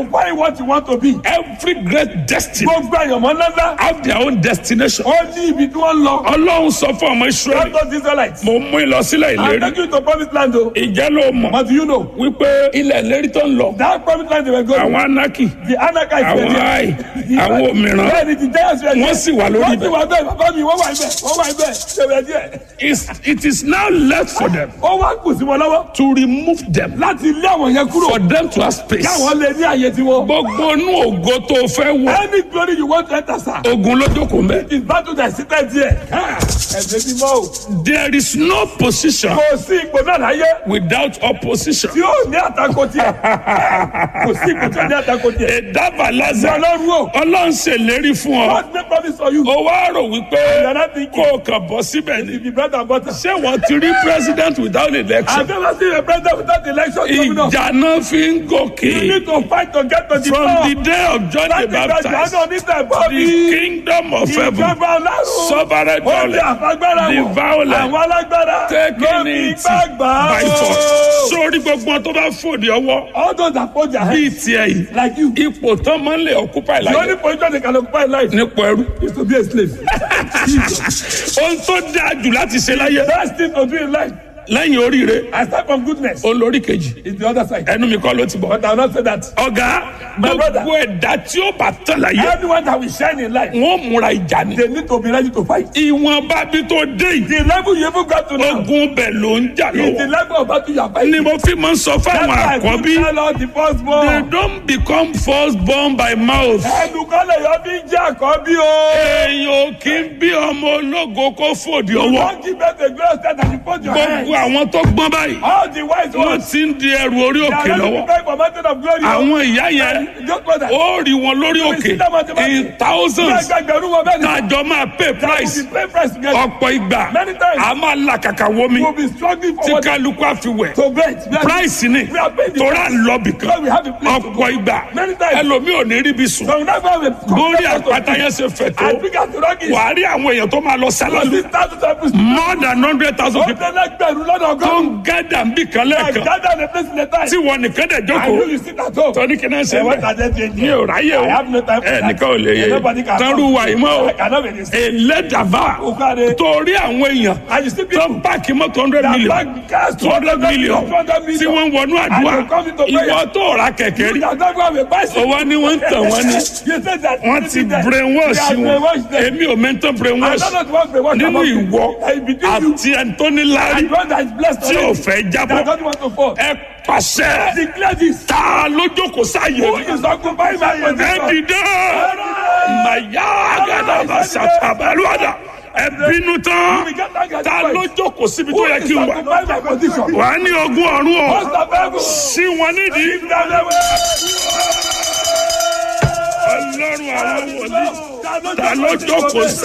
to find what you want to be. every great destiny Gbogbo àyànmọ́ ńláńlá. have their own destination. Ó ní ibi tí wọ́n lọ. ọlọ́run sọ fún ọmọ israẹli Lọ́tọ̀ Israelites. mo mú ìlọsílẹ̀ I'm ìlérí taking you to promised land o. ìjẹ́ ló mọ̀ But do you know? wípé ilẹ̀ ìlérí tó ń lọ That promised land they were going. àwọn anaki The Anakites were àwọn there. ai àwọn òmìrán Bẹ́ẹ̀ni ti Giants were there. wọ́n sì wà lórí Wọ́n ti ibẹ̀. wà bẹ́ẹ̀ bàbá mi wọ́n wà ibẹ̀ wọ́n wà ibẹ̀ ṣe wẹ̀ díẹ̀. It's- it is now left for them Ó wá kù sí wọn lọ́wọ́ to remove them láti lé àwọn yẹn kúrò. for them to have space. Káwọn lè ní àyè tiwọn. gbogbo inú ògo tó fẹ́ wọ Any glory you want to enter sir. ogun lójókòó mẹ́. It is battle that seated there. Ẹ̀sẹ̀ ti mọ́ o. there is no position Kò sí ipò náà láyé without opposition. tí ó ní àtakò tiẹ̀. Kò sí ipò tí ó ní àtakò tiẹ̀. ìdábàlázà Ọlọ́run o. ọlọ́run ṣèlérí fún ọ. God make promise for you. ó wá rò wípé You're not thinking. kó o kàn bọ́ síbẹ̀ ni. If you bread and butter. ṣé wọ́n ti rí president without election. I've never seen a president without election coming up. ìjà náà fi ń You gòkè. need to fight to get to the from power. the day of John the Láti gba Baptist ìjọ́nà oníta the ìbọ́bí. kingdom of heaven Ìjọba ọlọ́run. suffered Ó ti violence àfagbára the wọ̀. violent Àwọn alágbára. taking ló fi it gbàgbà by o. force. sórí gbogbo tó bá fòdì ọwọ́ All those that hold their bíi head tiẹ̀ yìí like you. ipò tán máa ń lè occupy The only láyé position they can occupy in life nípò ẹrú. is to be a slave. ohun tó dáa jù láti ṣe láyé Best thing to do in life. lẹ́yìn oríire I start from goodness. olórí kejì It's the other side. ẹnu mi kọ́ ló ti bọ̀. But I will not say that. ọ̀gá My brother. gbogbo ẹ̀dá tí ó bá tán láyé Anyone that will shine in life, wọ́n múra ìjà ni. they need to be ready to fight. ìwọ̀nba bí tó dé yìí The level you even got to now ogun bẹ̀ ló ń jà is the lọ́wọ́. level of battle you are fighting. ni mo fi máa ń sọ That's fáwọn why I àkọ́bí keep tell all the they firstborn. don't become first born by mouth. Ẹnukọ́lẹ̀ yọ bí jẹ́ àkọ́bí o. èèyàn ò kí ń bí ọmọ ológo kó fòdì ọwọ́. Don't give birth to a glorious death and you put your hand. gbogbo àwọn tó gbọ́n báyìí All the wise wọ́n ones. ti ń di ẹrù orí They òkè are ready to lọ́wọ́. fight for mountain of glory. àwọn ìyá yẹn Just know that. ó rí wọn lórí òkè in thousands Gbẹgbẹgbẹ̀rún wọn bẹ́ẹ̀ ni. tájọ máa pay We price will pay price together. ọ̀pọ̀ ìgbà Many times. a máa là kàkà wọmi We will be struggling tí for what kálukú àfiwẹ̀ to bet. We are- price ni We are paying the tora lọ́bì kan Because we have a place to go. ọ̀pọ̀ ìgbà Many times. ẹlòmíì ò ní rí bí sùn So we never have a lórí àpáta yẹn ṣe fẹ̀ tó As big as the rock is. wàá rí àwọn èèyàn tó máa lọ sálálù This thousand times. more than hundred thousand Ó people tẹ́lẹ̀ gbẹ̀rún lọ́dọ̀ tó ọgọ́rùn-ún. ń gádà ń bì kan I lẹ́ẹ̀kan gather the place in the time. tí wọn nìkan dẹ̀ I know jókòó you sit at home. tọ́ni kí náà ṣe Eh, what bẹ́ẹ̀ are they doing mi there? ò ráyè o I have no time for ẹ that. nìkan ò lè yé Nobody can tọ́rù come. wà yìí mọ́ o I cannot be this. ẹlẹ́dàbà Okade. torí àwọn èèyàn And you see tó people ń pààkì mọ́tò hundred that million bank cars two hundred million 200 million. tí wọ́n ń wọnú àdúrà And they come into prayer. ìwọ tó ra kẹ̀kẹ́ rí that don't have a bicycle. owó ni wọ́n ń tàn wọ́n ní You said that. wọ́n ti brainwash They are wọn brainwash them. èmi ò mẹ́ntàn I brainwash don't know what brainwash nínú about you. ìwọ Eh, between you àti ẹni tó ní láárí and one that is blessed tí ò already. fẹ́ That jábọ́ don't want to fall. ẹ pàṣẹ Declare this. ta ló jókòó sáyé Who mi is occupying my ẹ position? dìde màyà àgàdàbà sàtàbàlúwàdà ẹ bínú tán ta ló jókòó síbi tó Who yẹ is kí n wà occupying my position? wà á ní ogún ọ̀run o Most of them. sí wọn nídìí Give them the way. ọlọ́run àwọn wòlíì ta ló jókòó sí.